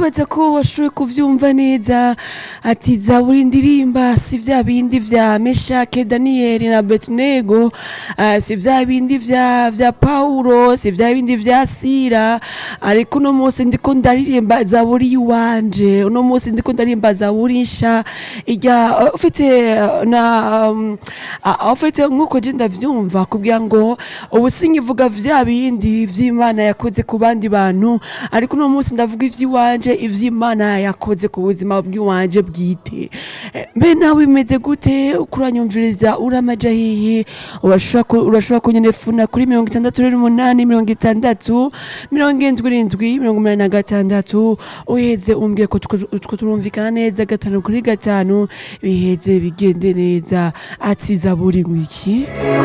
ndibaza ko washoboye kuvyumva neza ati zaburi ndirimba si vya bindi vya meshake daniyeli na betnego uh, si vya bindi vya vya paulo si vya bindi vya sira ariko uno munsi ndiko ndaririmba zaburi yiwanje uno munsi ndiko ndaririmba zaburi nsha ijya uh, ufite uh, na um, uh, ufite nkuko je ndavyumva kugira ngo ubu sinkivuga vya bindi vy'imana yakoze ku bandi bantu ariko uno munsi ndavuga ivy'iwanje ivy'imana yakoze ku buzima bw'iwanje bwite Eh, mbe nawe imeze gute kuranyumviriza uramaja hihi urashobora ku- urashobora kunyelefona kuri mirongo itandatu n'umunani mirongo itandatu mirongo indwi n'indwi mirongo umunani na gatandatu uheze umbwire ko tuko tuko turumvikana neza gatanu kuri gatanu biheze bigende neza ati zaburi ngwiki